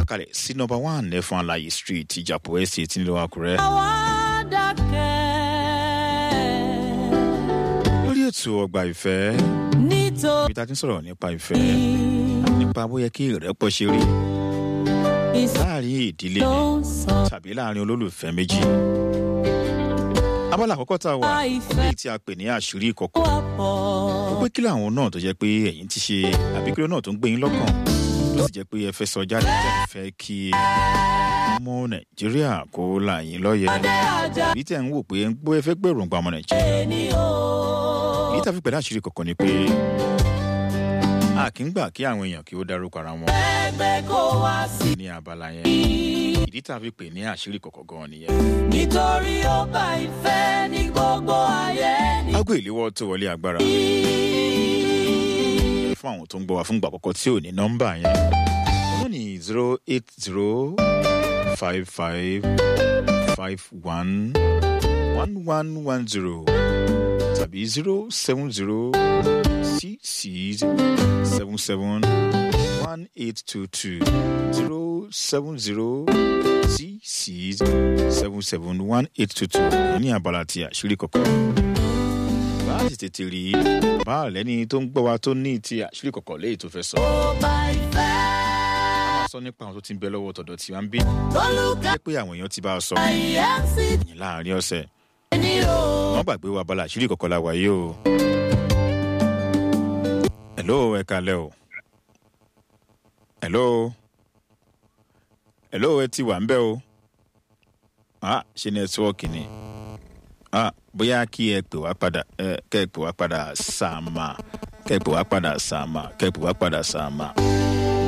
kalẹ̀ sí nọmba one ẹ̀fọn alaye street ìjàpọ̀ estate nílùú àkúrẹ́. àwa dákẹ́. lórí ètò ọgbà ìfẹ́ nítorí ibi tá a ti ń sọ̀rọ̀ nípa ìfẹ́ nípa bóyá kí ìrẹ́pọ̀ ṣe rí láàrin ìdílé ló ni ń sọ tàbí láàrin olólùfẹ́ méjì. abala àkọ́kọ́ tá a wà Àìfẹ́. léyìí tí a pè ní àṣírí ìkọ̀kọ̀ wà pọ̀. pé kí làwọn náà tó jẹ́ pé ẹ̀yin ti ṣe àbí kí ló náà tó ń gbé yín lọ́kàn tó sì jẹ́ pé ẹ fẹ́ sọ jáde tẹ̀ fẹ́ kí ọmọ nàìjíríà kó là yín lọ́yẹ̀ Adé ajá èyí tẹ̀ ń wò pé ń gbọ́ ẹ fẹ́ gbèròǹgbà ọmọ nàìjíríà ẹni o. èyí tá a fi pẹ̀lú àṣírí kọ̀kọ̀ ni pé a kì í gbà kí àwọn èèyàn kí ó dárúkọ ara wọn ẹgbẹ́ kó wá sí ní abala yẹn i. ìdí tá a fi pè ní àṣírí kọ̀kọ̀ gan nìyẹn. nítorí ó bá ìfẹ́ ní gbogbo ayé ní. ágò ìléwọ́ tó wọlé agbára fún àwọn tó ń gbọ́ wa fún ìgbà àkọ́kọ́ tí ò ní nọ́mbà yẹn wọ́n ní zero eight zero five five five one one one one zero tàbí zero seven zero six six seven seven one eight two two zero seven zero six six seven seven one eight two two ní abala ti àṣírí kọ̀ọ̀kan bá a sì tètè rí bá a lẹ́ni tó ń gbọ́ wa tó ní ti àṣírí kọ̀kọ̀ léyìí tó fẹ́ sọ. ó bá ìfẹ́. a sọ nípa àwọn tó ti ń bẹ lọ́wọ́ tọ̀dọ̀ tí wọ́n ń bí. olùkà jẹ́ pé àwọn èèyàn ti bá a sọ ayé sí yìí láàrin ọ̀sẹ̀. ẹni o. wọ́n gbàgbé wa abala àṣírí kọ̀kọ̀ la wà yìí o. hello ẹ kalẹ́ o. hello. hello ẹ ti wà ń bẹ́ o. ah ṣe nẹ́tíwọ́ọ̀kì ni. ah bóyá kí ẹ pè wá padà ẹ kẹ́ ẹ pè wá padà sàmà kẹ́ ẹ pè wá padà sàmà kẹ́ ẹ pè wá padà sàmà.